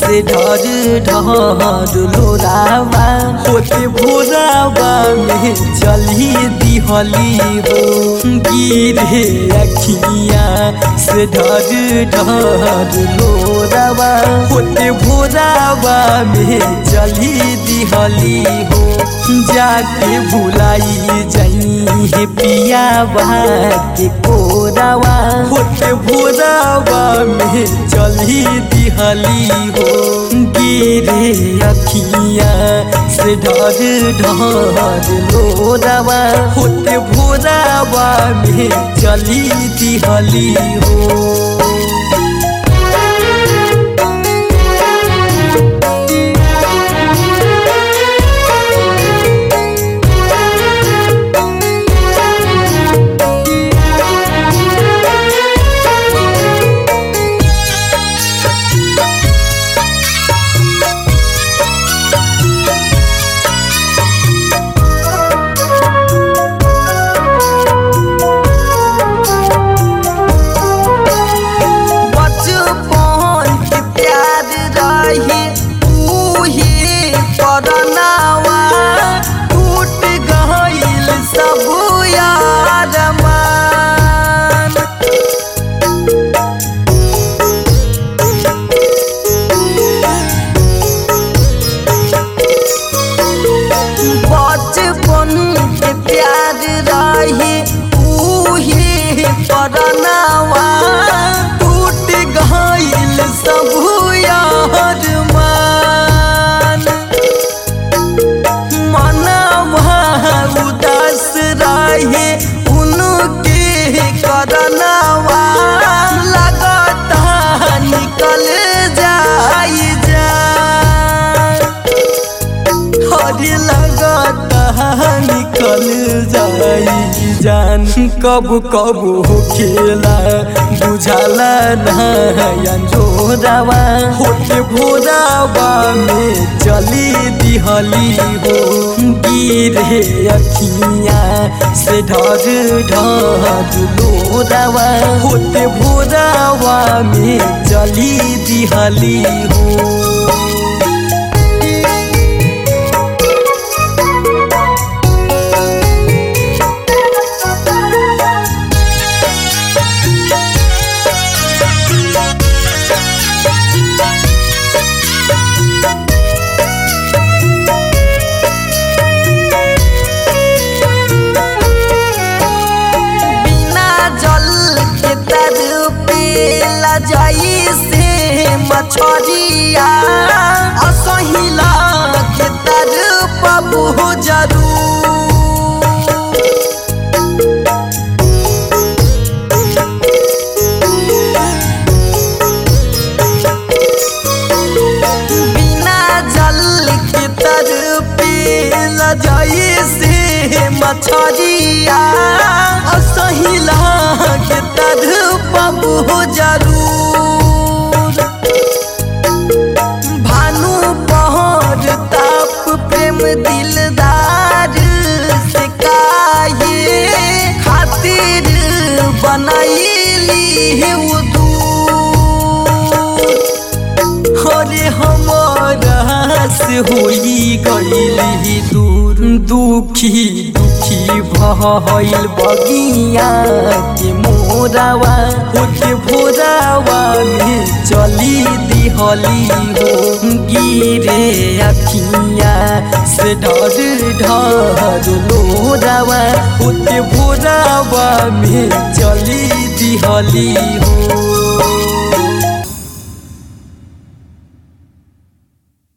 से ढर ढर लोरावा होते भोरावा में चली दिहली हो गिरे अखिया से ढर ढर लोरावा होते भोरावा में चली दिहली हो जाके भुलाई जाई हे पिया के कोरावा होते भोरावा में चली दिहली हो गिरे अखिया से ढर ढर लोरावा होते भोरावा में चली दिहली हो बचपन के प्यार रही उही करनावा टूट गईल सब यार मान बचपन के प्यार रही उही करनावा टूट गईल सब यार मान मनवा उदास रहे उनके करनावा लगता निकल जाई जान हरी लगता निकल जाई जान कब कब हो खेला बुझाला नयन जोरावा होते भोरावा में चली दिहली हो गिरे अखिया से ढर ढर लोरावा होते भोरावा में चली दिहली हो बिना जल के तर पेला जाई से मछरिया असहिला के तर पबू जरूर बिना जल के तर पेला जाई से मछरिया असहिला के तर पबू जरूर भानु पहर ताप प्रेम दिलदार से काहे खातिर बनैली वो दूर अरे हमारा से होई गईली दूर दुखी दुखी भइल बगिया के मोरावा होते भोरावा में चली दिहली हो गिरे अखिया से ढर ढर लोरावा होते भोरावा में चली दिहली हो